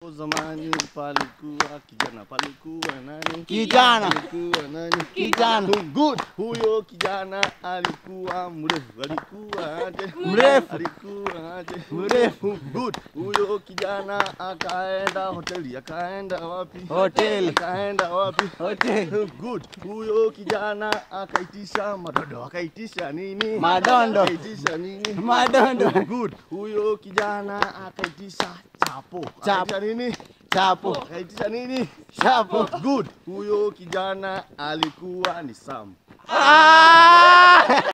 Zamani palikuwa kijana, palikuwa nani? Kijana. Palikuwa nani? Kijana. Good. Huyo kijana alikuwa mrefu, alikuwa aje? Mrefu. Alikuwa aje? Mrefu. Good. Huyo kijana akaenda hoteli, akaenda wapi? Hoteli. Akaenda wapi? Hoteli. Good. Huyo kijana akaitisha madondo, akaitisha nini? Madondo. Akaitisha nini? Madondo. Good. Huyo kijana akaitisha chapo. Chapo. Akaitisha nini? Chapo. Akaitisha nini? Chapo. Good. Huyo kijana alikuwa ni Sam. Ah!